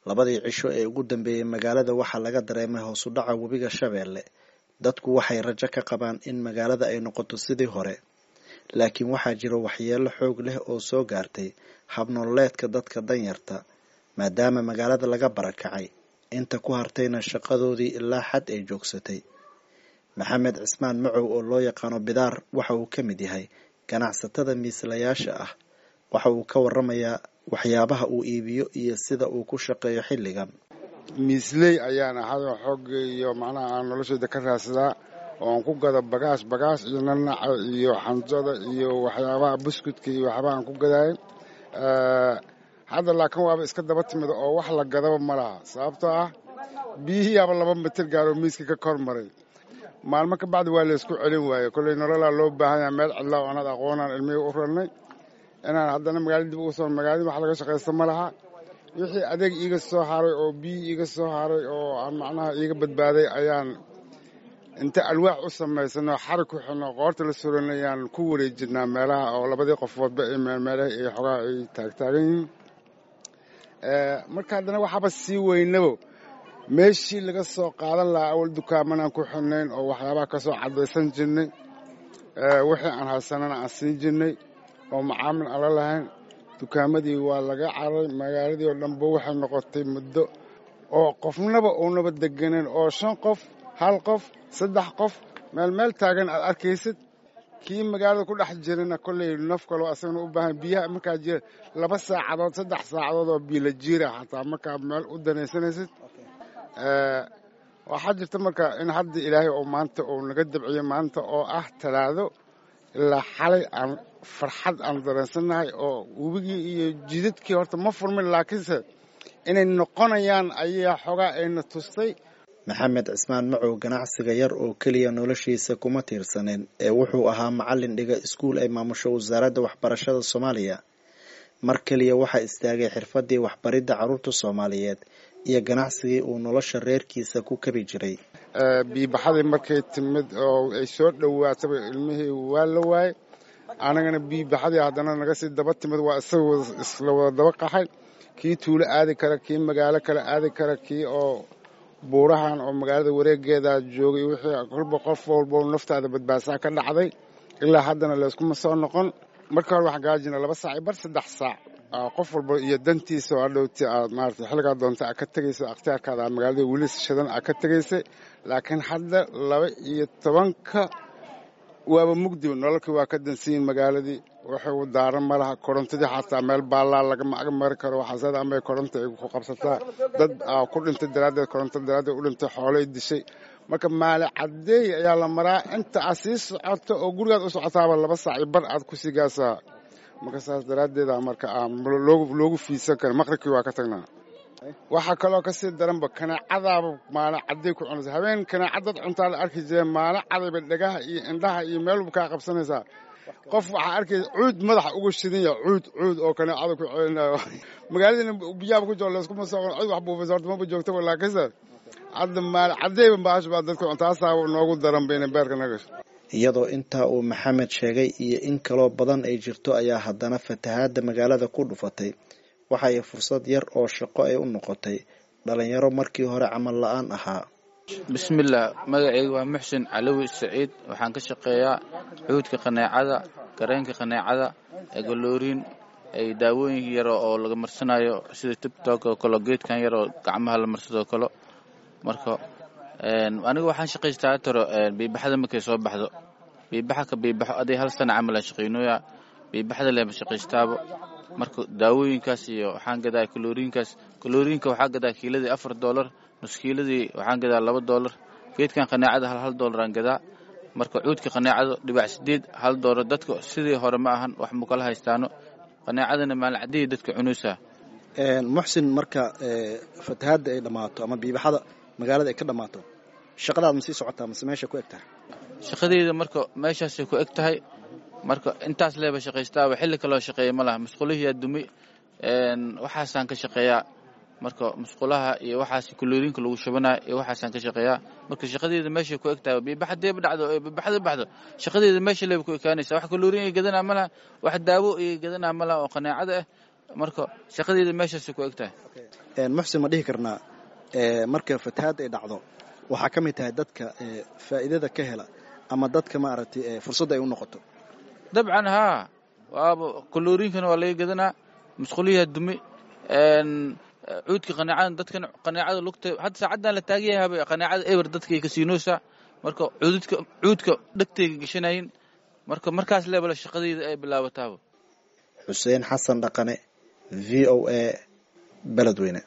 labadii cisho ee ugu dambeeyey magaalada waxaa laga dareemay hoosu dhaca webiga shabeelle dadku waxay rajo ka qabaan in magaalada ay noqoto sidii hore laakiin waxaa jira waxyeelo xoog leh oo soo gaartay habnololeedka dadka danyarta maadaama magaalada laga barakacay inta ku hartayna shaqadoodii ilaa xad ay joogsatay maxamed cismaan macow oo loo yaqaano bidaar waxa uu ka mid yahay ganacsatada miislayaasha ah waxa uu ka waramayaa waxyaabaha uu iibiyo iyo sida uu ku shaqeeyo xilligan miisley ayaan ahayo xoogga iyo macnaha aan noloshayda ka raadsadaa oo aan ku gado bagaash bagaash iyo nanaca iyo xanjada iyo waxyaabaha buskudka iyo waxyaabaha aan ku gadaay hadda laakiin waaba iska daba timid oo wax la gadaba ma laha sababtoo ah biyihiiyaaba laba mitir gaaroo miiska ka kor maray maalmo ka bacdi waa laysku celin waaye kolley nololaa loo baahan yaha meel cidla oo anad aqoonaan ilmihii u rarnay inaan haddana magaalada dib ugu soo magaalada wax laga shaqaysta ma laha wixii adeeg iiga soo haray oo biyi iiga soo haray oo aan macnaha iiga badbaaday ayaan inta alwaax u samaysanoo xarig ku xidno qoorta la suranayaan ku wareejinaa meelaha oo labadii qofoodba ay meelmeelaha iyo xogaa ay taagtaagan yihiin marka haddana waxaaba sii weynabo meeshii laga soo qaadan lahaa awal dukaamanaan ku xidnayn oo waxyaabaha ka soo caddaysan jirnay wixii aan haysanana aan siin jirnay oo macaamil aan la lahayn dukaamadii waa laga caray magaaladii oo dhanba waxay noqotay muddo oo qofnaba uunaba deganan oo shan qof hal qof saddex qof meel meel taagan aad arkaysid kii magaalada ku dhex jirana kolley naf kaloo asagana u baahan biyaha markaa jira laba saacadood saddex saacadood oo biyo la jiira xataa markaa meel u danaysanaysid waxaa jirta marka in hadda ilaahay oo maanta uu naga dabciyo maanta oo ah talaado ilaa xalay aan farxad aan dareensannahay oo webigii iyo jidadkii horta ma furmin laakiinse inay noqonayaan ayaa xogaa ayna tustay maxamed cismaan macow ganacsiga yar oo keliya noloshiisa kuma tiirsaneen ee wuxuu ahaa macallin dhiga iskuul ay maamusho wasaaradda waxbarashada soomaaliya mar keliya waxaa istaagay xirfadii waxbaridda carruurta soomaaliyeed iyo ganacsigii uu nolosha reerkiisa ku kabi jiray biibaxadii markay timid oo ay soo dhowaataba ilmihii waa la waayey anagana biibaxadii haddana naga sii daba timid waa isaga isla wada daba qaxay kii tuulo aadi kara kii magaalo kale aadi kara kii oo buurahan oo magaalada wareegeeda joogay wixii kolba qof walbo naftaada badbaadsaa ka dhacday ilaa haddana layskuma soo noqon marka hore waxaan gaajina laba saac bar saddex saac qof walba iyo dantiisa oo adhowti aad maarata xilligaa doonta aad ka tegaysa akhtiyaarkaada aad magaalada weli shadan aad ka tegaysay laakiin hadda laba iyo tobanka waaba mugdiba nololkii waa ka dansiyin magaaladii waxay u daaran ma laha korontadii xataa meel baallaa lagama ag mari karo waxaasada amay koronta ay ku qabsataa dad ku dhintay daraaddeed koronto daraaddeed u dhintay xoolay dishay marka maali caddeey ayaa la maraa inta aad sii socoto oo gurigaad u socotaaba laba saac iyo bar aad ku sii gaasaa marka saas daraaddeeda marka loogu fiidsan kara maqribkii waa ka tagnaa waxaa kaloo ka sii daranba kanaacadaaba maalin cadday ku cunaysa habeen kanaacadad cuntaa la arki jireen maalin cadayba dhegaha iyo indhaha iyo meelba kaa qabsanaysaa qof waxaa arkaysa cuud madaxa uga shidanya cuud cuud oo kanaacada ku celinayo magaaladiina biyaaba ku jiro layskuma soo cid wax buufaysa horta maba joogtaba laakiinse hadda maalin caddayba baash baa dadka cuntaasaa noogu daran bayna beerka nagasho iyadoo intaa uu maxamed sheegay iyo in kaloo badan ay jirto ayaa haddana fatahaadda magaalada ku dhufatay waxa ay fursad yar oo shaqo ay u noqotay dhalinyaro markii hore camal la-aan ahaa bismillaah magacayga waa muxsin calowi saciid waxaan ka shaqeeyaa xuudka qaneecada gareenka qaneecada egolooriin ay daawooyin yaro oo laga marsanayo sida tibtok oo kale geedkan yar oo gacmaha la marsado kale marka aniga waxaan shaqaystaa taro biibaxada markay soo baxdo biibaxa ka biibaxo aday hal sana camal aan shaqaynooya biibaxada leema shaqaystaaba marka daawooyinkaas iyo waxaan gadaa kalooriinkaas kalooriinka waxaa gadaa kiiladii afar doolar nuskiiladii waxaan gadaa laba doolar geedkan qaneecada hal hal doolar aan gadaa marka cuudka qaneecada dhibac sideed hal doolar dadka sidii hore ma ahan wax mukala haystaano qaneecadana maalin caddeey dadka cunaysaa muxsin marka fatahaadda ay dhammaato ama biibaxada magaalada ay ka dhammaato shaqadaad ma sii socotaa mase meesha ku eg tahay shaqadeyda marka meeshaasay ku eg tahay marka intaas leeba shaqaystaaba xilli kaloo shaqeeya ma laha musqulihiyaa dumi waxaasaan ka shaqeeyaa marka musqulaha iyo waxaas kalooriinka lagu shubanaya iyo waxaasaan ka shaqeeyaa marka shaqadeeda meeshay ku eg tahay biibaxadeeba dhacdo biibaxda baxdo shaqadeeda meesha leeba ku ekaanaysa wax kalooriin ay gadanaa ma laha wax daawo ay gadanaa ma laha oo qaneecada ah marka shaqadeeda meeshaasay ku eg tahay muxsin ma dhihi karnaa marka fatahaad ay dhacdo waxaa ka mid tahay dadka faa'iidada ka hela ama dadka maaragtay fursadda ay u noqoto dabcan haa waaba kalooriinkana waa laga gadanaa musquliyaha dumi cuudka qanaacada dadkan qanaacada lugta hadda saacaddan la taagan yahaba qanaacada eber dadkay kasiinoosa marka cuududka cuudka dhegtayga gashanayin marka markaas leebala shaqadayda ay bilaabataaba xuseen xasan dhaqane v o a beledweyne